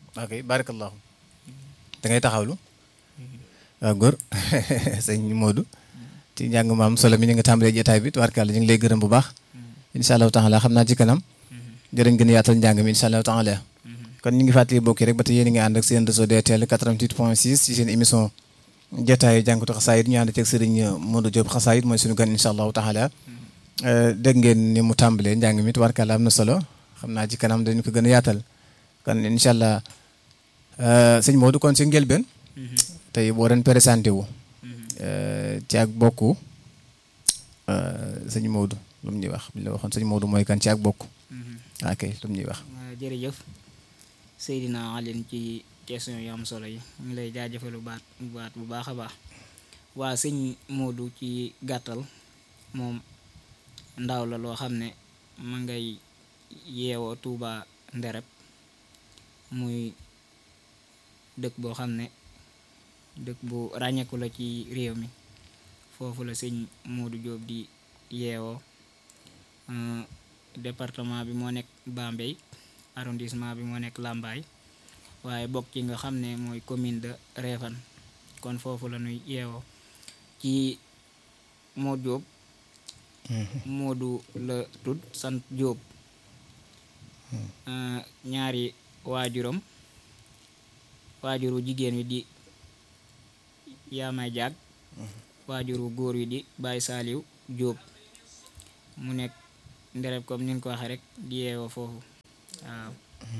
ok barakallahu da ngay taxawlu waaw góor sëñ Modou ci njàng maam solo mi ñu nga tàmbalee jotaay bi tubaarkàlla ñu ngi lay gërëm bu baax incha allahu taala xam naa ci kanam jërëñ gën a yaatal njàng mi incha allahu taala kon ñu ngi fàttali bokki rek ba tey yéen a ngi ànd ak seen réseau DTL 88 point 6 ci seen émission jotaayu jànkatu xasaayit ñu ànd ceeg sëriñ Modou Diop xasaayit mooy suñu gan incha allahu taala dégg ngeen ni mu tàmbalee njàng mi tubaarkàlla am na solo xam naa ci kanam dañu ko gën a yaatal kon incha allah sëñ Modou kon si njëlbeen tey boo doon présenté wu ci ak bokku sëñ Modou lu mu ñuy wax bi la waxoon sëñ Modou mooy kan ci ak bokku ok lu mu ñuy wax jërëjëf Seydina Alioune ci question yu am solo yi ñu ngi lay jaajëfalu baat baat bu baax a baax waa sëñ Modou ci gàttal moom ndaw la loo xam ne ma ngay yeewoo Touba Ndereb muy dëkk boo xam ne dëkk bu ràññeeku la ci réew mi foofu la sëñ Modou Diop di yeewoo département bi moo nekk Bambey arrondissement bi moo nekk Lambaye waaye bokk ci nga xam ne mooy commune de Réfane kon foofu la ñuy yeewoo ci Modou Diop Modou la tudd sant Diop ñaari waajuram waajuru jigéen wi di yaamay jaag waajuru góor wi di Baye Saliou Diop mu nekk ndereb comme ni ko waxee rek di yeewoo foofu waaw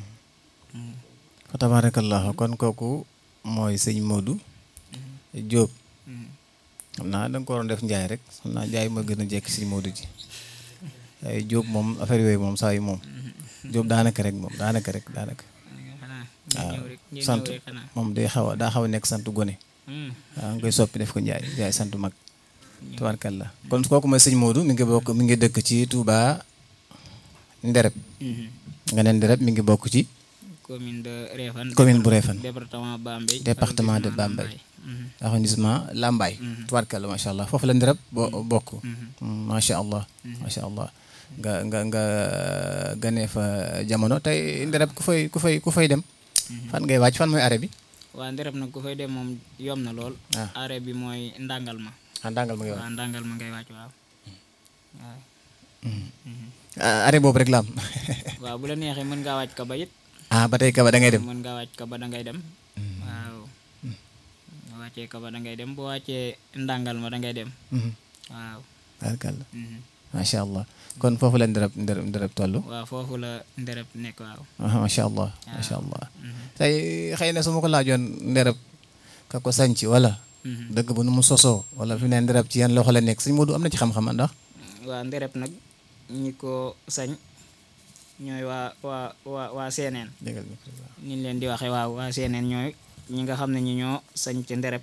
fa tabarakallahu kon kooku mooy sëñ Modou Diop xam naa da nga ko waroon def njaay rek xam naa njaay ma gën a jekk sëñ Modou ji waaye Diop moom affaire yooyu moom saa yu moom Diop daanaka rek moom daanaka rek daanaka waaw sant moom day xaw a daa xaw a nekk sant gone waaw nga koy soppi def ko njaay njaay sant mag tabarkalla kon kooku mooy sëñ Modou mi ngi bokk mi ngi dëkk ci Touba Ndereb nga ne Ndereb mi ngi bokk ci commune de Réfane commune bu Réfane département Bambey département de Bambey arrondissement Lambaye tabarkalla macha allah foofu la Ndereb bo bokk macha allah macha allah nga nga nga ganee fa jamono tey Ndereb ku fay ku fay ku fay dem fan ngay wàcc fan mooy arrêt bi waa Ndereb nag ku fay dem moom yom na lool arrêt bi mooy ndàngal ma ah ndàngal ma ngay wàcc waaw ndàngal ma ngay wàcc waaw waaw arrêt boobu rek la am waaw bu la neexee mën ngaa wàcc kaba it ah ba tey kaba da ngay dem mën ngaa wàcc kaba da ngay dem waaw boo wàccee kaba da ngay dem boo wàccee ndàngal ma da ngay dem waaw barkalla macha allah kon foofu la ndereb ndereb ndereb toll waaw foofu la ndereb nekk waaw macha allah macha allah tey xëy na su ma ko laajoon ndereb ka ko sanc wala dëgg bu nu mu sosoo wala fi ne ndereb ci yan loxo la nekk sëñ Modou am na ci xam-xam ndax waa ndereb nag ñi ko sañ ñooy waa waa waa waa seeneen ni leen di waxee waaw waa seeneen ñooy ñi nga xam ne ñi ñoo sañ ci ndereb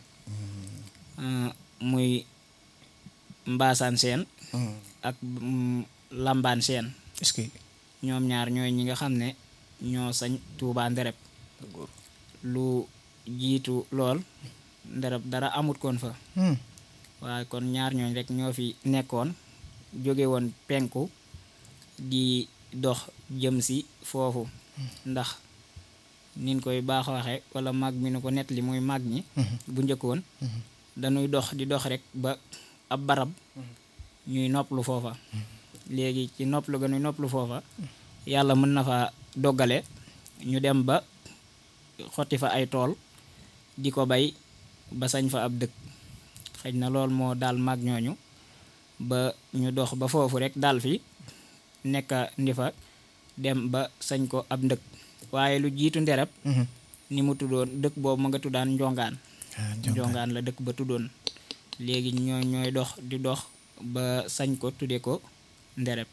muy mbaasaan seen ak lambaan seen est-ce que ñoom ñaar ñooy ñi nga xam ne ñoo sañ Tuubaa ndereb lu jiitu lool ndereb dara amut koon fa waaye kon ñaar ñooñ rek ñoo fi nekkoon jóge woon penku di dox jëm si foofu ndax nin koy baax waxe wala mag mi nu ko nett li muy mag ñi bu njëkkoon dañuy dox di dox rek ba ab barab ñuy nopplu foofa léegi ci nopplu ga ñuy nopplu foofa yàlla mën na fa doggale ñu dem ba xotti fa ay tool di ko bay ba sañ fa ab dëkk xëy na lool moo daal mag ñooñu ba ñu dox ba foofu rek daal fi nekka ndi fa dem ba sañ ko ab ndëkk waaye lu jiitu ndereb ni mu tuddoon dëkk boobu ma nga tuddaan njongaan njongaan la dëkk ba tuddoon léegi ñoo ñooy dox di dox ba sañ ko tudde ko ndereb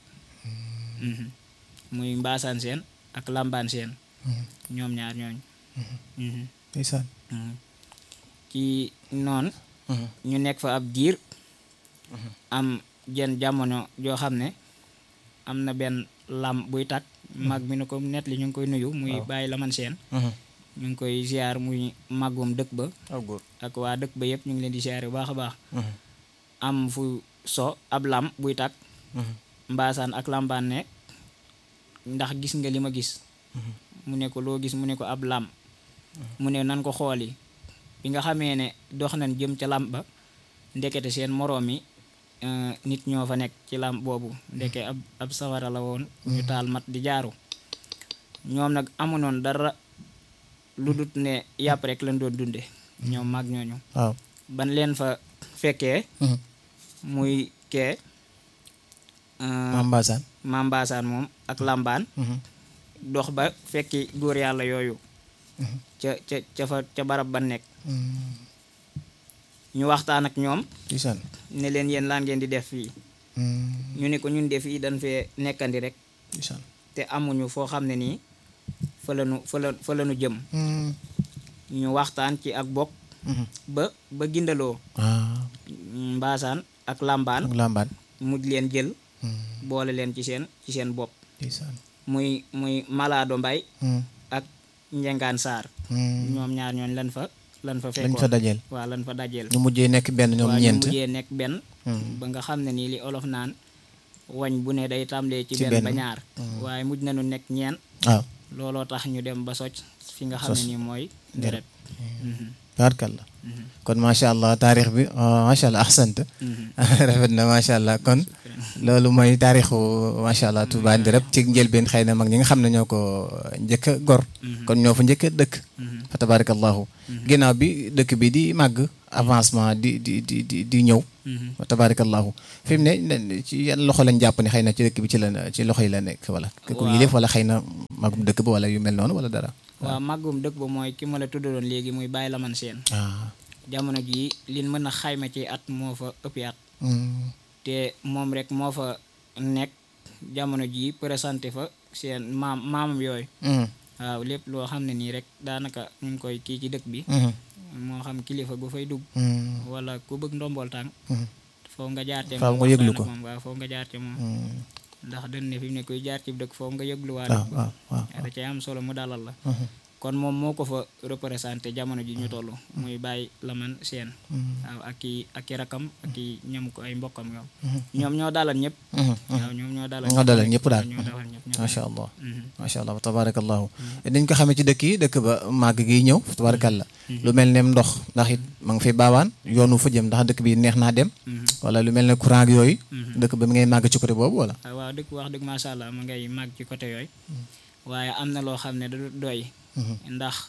muy mbaasaan seen ak lambaan seen ñoom ñaar ñooñ ndeysaan ci noonu ñu nekk fa ab diir am jenn jamono joo xam ne am na benn lam buy tàkk mag mi nu ko net li ñu ngi koy nuyu muy bàyyi laman seen ñu ngi koy ziar muy màggum dëkk ba ak waa dëkk ba yëpp ñu ngi leen di ziar bu baax a baax am fu so ab lam buy tàkk mbaasaan ak lambaan ne ndax gis nga li ma gis mu ne ko loo gis mu ne ko ab lam mu ne nan ko xooli bi nga xamee ne dox nañ jëm ca làmp ba ndekete seen moroom yi eh, nit ñoo fa nekk ci làmp boobu ndeke ab ab sawara la woon ñu taal mat di jaaru ñoom nag amunoon dara lu dut ne yàpp rek lañ doon dunde ñoom mag ñooñu waaw ban leen fa fekkee muy kee maam Mbassane maam Mbaasaan moom ak làmbaan dox ba fekki góor yàlla yooyu ca ca ca fa ca barab ba nekk ñu waxtaan ak ñoom ndeysaan ne leen yéen laan ngeen di def fii ñu ne ko ñun def fii dañ fee nekkandi rek ndeysaan te amuñu foo xam ne nii fa la nu fa la fa la nu jëm ñu waxtaan ci ak bokk ba ba gindaloo ah mbaasaan ak làmbaan ak lambaan mujj leen jël boole leen ci seen ci seen bopp ndeysaan muy muy malaado mbay ak njengaan saar ñoom ñaar ñooñ lan fa lan fa lañ fekkoon fa dajeel waaw lan fa dajeel ñu mujjee nekk benn ñoom waaw ñu ñeent mujjee nekk benn Hmm. ba nga xam ne nii li olof naan wañ bu ne day tàmbalee ci Ci benn ba benn. ñaar waaye mujj nañu nekk ñeen waaw looloo tax ñu dem ba socc fi nga xam ne Sos. nii mooy deret tabarkalla kon macha allah taarix bi ah, macha allah ahsant rafet na macha allah kon loolu mooy taarixu macha allah Touba Ndirab ci njëlbeen xëy na mag ñi nga xam ne ñoo ko njëkk a gor kon ñoo fa njëkk a dëkk fa tabarakallahu ginnaaw bi dëkk bi di màgg avancement di di di di di ñëw fa tabarakallahu fi mu ne ne ci yan loxo lañ jàpp ne xëy na ci dëkk bi ci la ci loxo yi la nekk wala ku yilif wala xëy na magum dëkk ba wala yu mel noonu wala dara waaw màggum dëkk ba mooy ki ma la tuddaloon léegi muy bàyyi la man seen ah jamono jii liñ mën a xayma ci at moo fa ëppi at Hmm. te moom rek moo fa nekk jamono jii présenté fa seen maam maamam yooyu Hmm. waaw lépp loo xam ne nii rek daanaka ñu ngi koy kii ci dëkk bi Hmm. moo xam kilifa gu fay dugg Hmm. wala ku bëgg ndombool tànk Hmm. foo nga jaar te Faaw moom nga yëglu waxtaan ak ko. moom waaw foo nga jaar te moom Hmm. ndax dañ ne fi mu ne kuy jaar ci dëkk foo nga yëglu waa waaw dëkk waaw waaw da cay am solo mu dalal la Mhm. kon moom moo ko fa représenté jamono ji ñu toll muy bàyyi laman seen waaw ak i ak i rakam ak i ñam ko ay mbokkam ñoom ñoom ñoo dalal ñëpp Mhm. waaw ñoom ñoo dalal ñoo dalal ñëpp daal ñoo dalal ñëpp ñoo macha allah Mhm. macha allah tabarakallahu dañ ko xamee ci dëkk yi dëkk ba màgg gi ñëw tabarakallah lu mel ne ndox ndax it ma ngi fi baawaan yoonu fa jëm ndax dëkk bi neex naa dem Mhm. wala lu mel ne courant ak yooyu dëkk ba mi ngay màgg ci côté boobu wala waaw waaw dëkk wax dëgg macha allah ma ngay màgg ci côté yooyu waaye am na loo xam ne da du doy ndax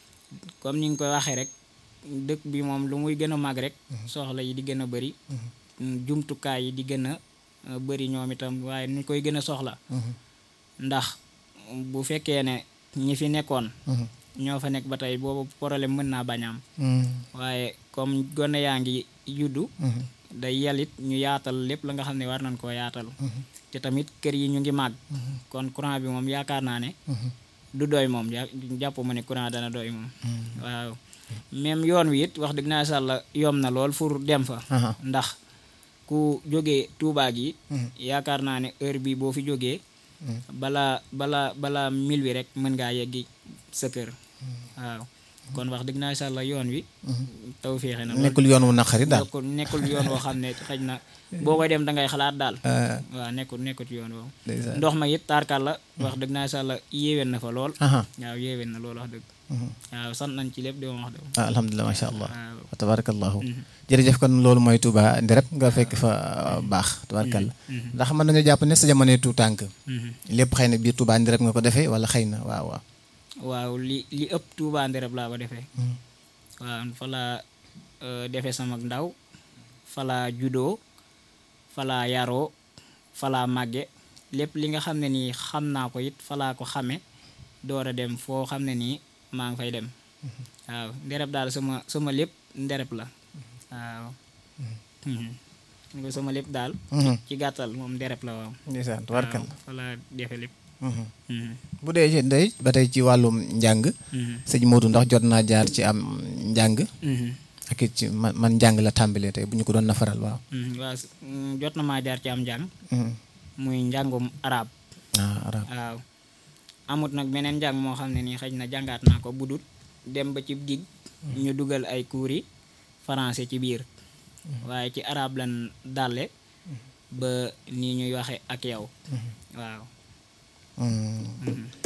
comme ni nga koy waxee rek dëkk bi moom lu muy gën a màgg rek soxla yi di gën a bëri jumtukaay yi di gën a uh, bëri ñoom itam waaye ñu koy gën a soxla ndax bu fekkee ne ñi fi nekkoon ñoo fa nekk ba tey boobu problème mën naa bañ a am waaye comme gone yaa ngi juddu day yalit ñu yaatal lépp la nga xam ne war nañ koo yaatal te tamit kër yi ñu ngi màgg kon courant bi moom yaakaar naa ne du doy moom ja- jàpp ma ne courant dana doy moom waaw même yoon wi it wax dëgg naa sàlla yom na lool pour dem fa Aha. ndax ku jógee Tuubaa gi yaakaar naa ne heure bi boo fi jógee balaa balaa balaa mil wi rek mën ngaa yeggi sa kër waaw kon wax dëgg naa sàlla yoon wi taw féexe na lool nekkul yoon wu naqari daal nekkul nekkul yoon woo xam ne xëj na boo koy dem da ngay xalaat daal Ah, waaw nekkul nekkut yoon woowu ndeysaan. ndox ma it taarkal la wax dëgg naa sàlla yéewén na fa lool Aha. waaw yéewén na lool wax dëgg waaw sant nañ ci lépp di ma wax dëgg ah alhamdulilah macha allah waaw wa tabarakallahu jërëjëf kon loolu mooy Touba Ndirab nga fekk fa uh, baax tabarakallah ndax mën nañu jàpp ne sa jamonoy tu tànk lépp xëy na biir Touba Ndirab nga ko defee wala xëy na waaw waaw waaw li li ëpp Tuubaa Ndirab laa ko defee waaw fa laa euh, defee sama ndaw fa laa judoo fa laa yaroo fa laa màgge lépp li nga xam ne nii xam naa ko it fa laa ko xame door a dem foo xam ne nii maa ngi fay dem waaw Ndirab daal sama sama lépp Ndirab la waaw ni ko sama lépp daal ci gàttal moom Ndirab la waaw ndeysaan waaw tabarakallah fa laa defe lépp Mhm. Mhm. bu dee ci ndey ba tey ci wàllum njàng Mhm. sëñ Modou ndax jot naa jaar ci am njàng Mhm. ak it ci man man njàng la tàmbalee tey bu ñu ko doon nafaral waaw Mhm. waaw s- mm, jot na maa jaar ci am njàng Mhm. muy njàngum arab ah arab waaw amut nag beneen njàng moo xam ne nii xëy na jàngaat naa ko budut dem ba ci dig ñu dugal ay cours yi français ci biir waaye ci arab lan dàlle ba nii ñuy waxe ak yow waaw Mhm. Mhm.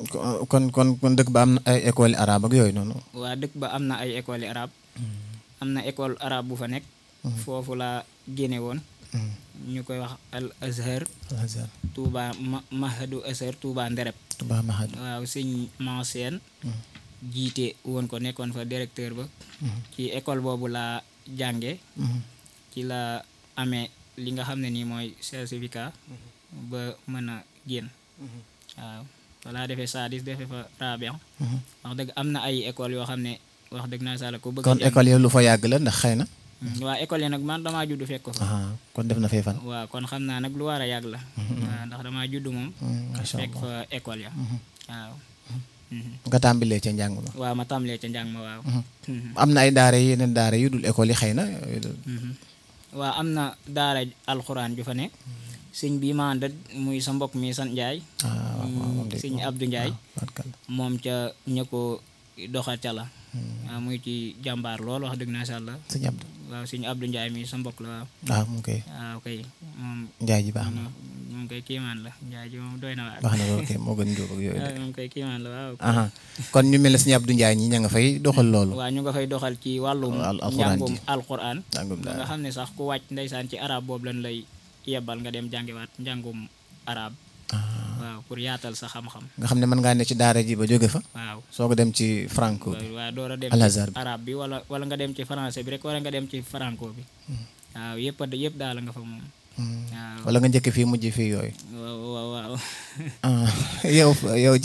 ko- kon kon kon dëkk ba am na ay école arabe ak yooyu noonu. waa dëkk ba am na ay école arabe am na école arabe bu fa nekk foofu la génne woon ñu koy wax al azhar Al-Azhar Touba ma mahadu azhar Touba Ndereb Touba Mahad. waaw sëñ Manseen jiite woon ko nekkoon fa directeur ba ci école boobu la jànge ci la amee li nga xam ne nii mooy certificat ba mën a génn waaw walaa defee sadis defee fa rabian wax dëgg am na ay école yoo xam ne wax dëgg naa sala ko bëgg kon jàng. école yi lu fa yàgg la ndax xëy na. Mm, waa école yi nag man damaa judd fekk ko fa ah kon def na fee fan. waaw kon xam naa nag lu war a yàgg la waaw ndax damaa judd moom macha fekk allah fa école ya waaw Mhm. nga tàmbalee ca njàng ma. waaw ma tàmbalee ca njàng ma waaw Mhm. am na ay daara yi yeneen daara yu dul école yi xëy na. yooyu dul- Mhm. waaw am na daara alxuraan ju fa ne sëñ bi ma àndat muy sa mbokk mi sant Njaay ah waaw waaw moom de sëñ Abdou Njaay barkalla. moom ca ña ko doxal ca la waaw muy ci jàmbaar lool wax dëgg na sha Allah sëñ Abdou. waaw sëñ Abdou Njaay mi sa mbokk la waaw waaw mu ngi koy waaw kay moom njaay ji baax na. moom koy kiimaan la Njaay ji moom doy na waar baax na lool kay moo gën njóob ak yooyu de. waaw moom koy kiimaan la waaw aha kon ñu mel ne sëñ Abdou Ndiaye ñi ña nga fay doxal loolu. waaw ñu nga fay doxal ci wàllum Al- alxuraan njàngum ji. alxuraan njàngum ba nga daara. xam ne sax ku wàcc ndeysaan ci arab boobu lañ lay yebbal nga dem jàngiwaat njàngum arab waaw pour yaatal sa xam-xam nga xam ne mën ngaa ne ci daara ji ba jóge fa. waaw soo ko dem ci franco bi. waaw door a dem Al ci Azhar bi. arab bi wala wala nga dem ci français bi rek wala nga dem ci franco bi waaw yëpp a yëpp daal nga fa moom waaw wala nga njëkk fii mujj fii yooyu. waaw waaw waaw ah yow yow